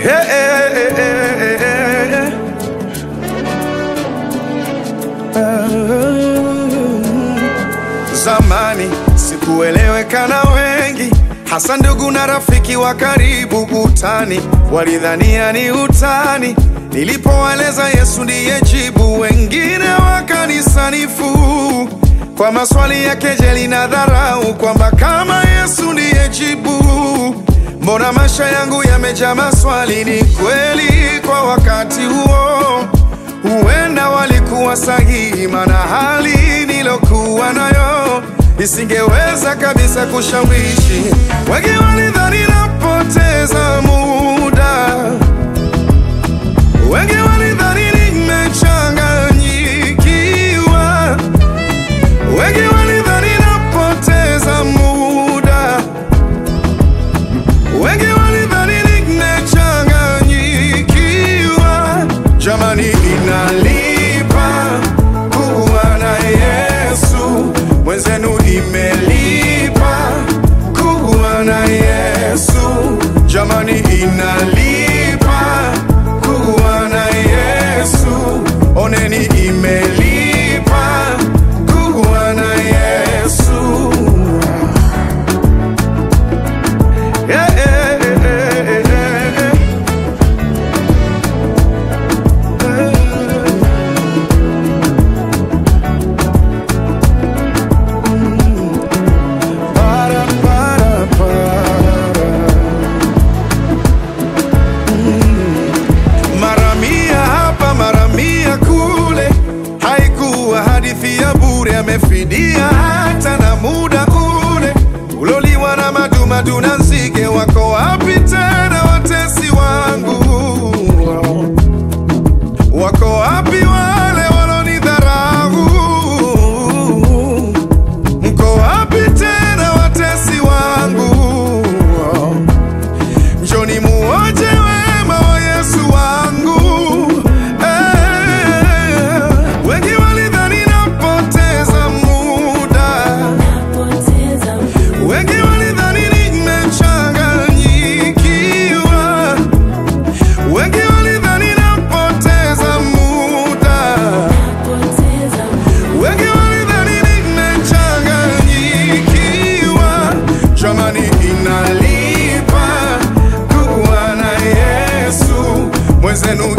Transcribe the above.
Hey, hey, hey, hey, hey, hey. Zamani sikueleweka na wengi, hasa ndugu na rafiki wa karibu. Utani walidhania ni utani, nilipowaeleza Yesu ndiye jibu. Wengine wakanisanifu kwa maswali ya kejeli na dharau, kwamba kama Yesu ndiye jibu, mbona maisha yangu yamejaa maswali? Ni kweli kwa wakati huo huenda walikuwa sahihi, maana hali nilokuwa nayo isingeweza kabisa kushawishi. Wengi walidhani napoteza muda, wengi walidhani nimechanganyikiwa, wengi walidhani napoteza muda, wengi walidhani nimechanganyikiwa. Jamani, inalipa kuwa na Yesu, mwenzenu imelipa kuwa na Yesu. Jamani, inalipa kuwa na Yesu, oneni imelipa kuwa na Yesu. Yeah, yeah, yeah, yeah, yeah. Para, para, para. Mm. Mara mia hapa mara mia kule, haikuwa hadithi ya bure, amefidia hata na muda ule uloliwa na madumadu na nzige. Wako wapi tena watesi wangu? Wako wapi wale walonidharau? Mko wapi tena watesi wangu? Njoni muoje wema wa Yesu wangu. Eh, wengi walidhani napoteza muda, wengi walidhani nimechanganyikiwa, wengi walidhani napoteza muda wengi walidhani nimechanganyikiwa. Jamani, inalipa kuwa na Yesu, mwenzenu